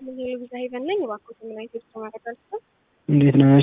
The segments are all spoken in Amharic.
የልብዛ ሄቨን ነኝ። እባክዎት ምን አይነት የተሰማ ቀጠልኩ? እንዴት ነሽ?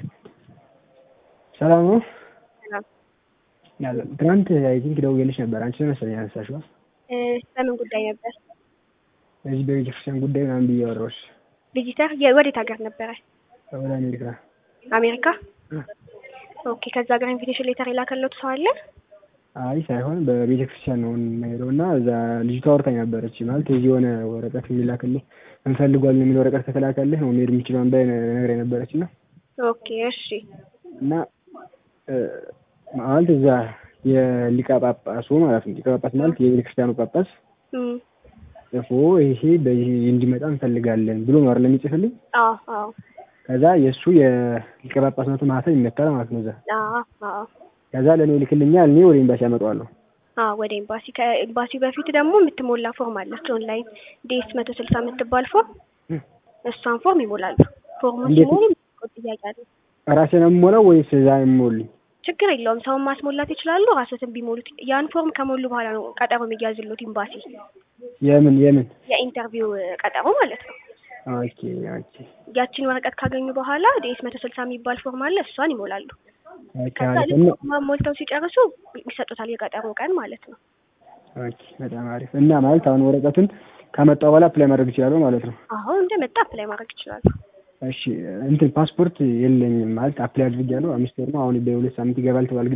ሰላም ነው? ሰላም። ያለ ትናንት አይ ቲንክ ደውዬልሽ ነበር። አንቺ ነሽ መሰለኝ ያነሳሽው። እ በምን ጉዳይ ነበር? በዚህ በቤተክርስቲያን ጉዳይ ምናምን ብዬ አወራሁሽ። ቪዚተር የ- ወዴት ሀገር ነበረ? ወደ አሜሪካ። አሜሪካ። እ። ኦኬ። ከዛ ሀገር ኢንቪቴሽን ሌተር የላከለት ሰው አለ? አይ ሳይሆን በቤተክርስቲያን ነው የምንሄደው እና እዛ ልጅቷ አውርታኝ ነበረች። ማለት እዚህ የሆነ ወረቀት የሚላክልህ እንፈልጓለን የሚል ወረቀት ከተላከልህ ነው መሄድ የምችለውን በላይ ነግራኝ ነበረች እና ኦኬ። እሺ። እና እ፣ ማለት እዛ የሊቀ ጳጳሱ ማለት ነው ሊቀ ጳጳስ ማለት የቤተክርስቲያኑ ጳጳስ እም፣ ጽፎ ይሄ በዚህ እንዲመጣ እንፈልጋለን ብሎ ነው አይደል የሚጽፍልኝ። አዎ አዎ ከዛ የእሱ የሊቀ ጳጳስነቱ ማህተም ይመታል ማለት ነው እዛ። አዎ አዎ ከዛ ለእኔ ይልክልኛል፣ እኔ ወደ ኤምባሲ ያመጣዋለሁ። አዎ ወደ ኤምባሲ ከኤምባሲው በፊት ደግሞ የምትሞላ ፎርም አለች ኦንላይን ዲኤስ መቶ ስልሳ የምትባል ፎርም እ። እሷን ፎርም ይሞላሉ። ፎርሙ እንዴት? ሲሞሉ የሚጠይቁት ጥያቄ አለ። ራሴ ነው የምሞላው ወይስ እዛ የምሞልኝ? ችግር የለውም። ሰውን ማስሞላት ይችላሉ። ራሶትን ቢሞሉት ያን ፎርም ከሞሉ በኋላ ነው ቀጠሮ የሚያዝሉት ኤምባሲ የምን የምን? የኢንተርቪው ቀጠሮ ማለት ነው። ኦኬ ኦኬ ያችን ወረቀት ካገኙ በኋላ ዲኤስ መቶ ስልሳ የሚባል ፎርም አለ። እሷን ይሞላሉ። ኦኬ ከዛ አሪፍ ልክ እና ፎርሙን ሞልተው ሲጨርሱ ይሰጡታል የቀጠሮ ቀን ማለት ነው። ኦኬ በጣም አሪፍ እና ማለት አሁን ወረቀቱን ካመጣው በኋላ አፕላይ ማድረግ ይችላለሁ ማለት ነው። አሁን እንደመጣ አፕላይ ማድረግ ይችላሉ። እሺ እንትን ፓስፖርት የለኝም ማለት አፕላይ አድርጌያለሁ። አምስት ወር ነው አሁን በሁለት ሳምንት ይገባል ተባል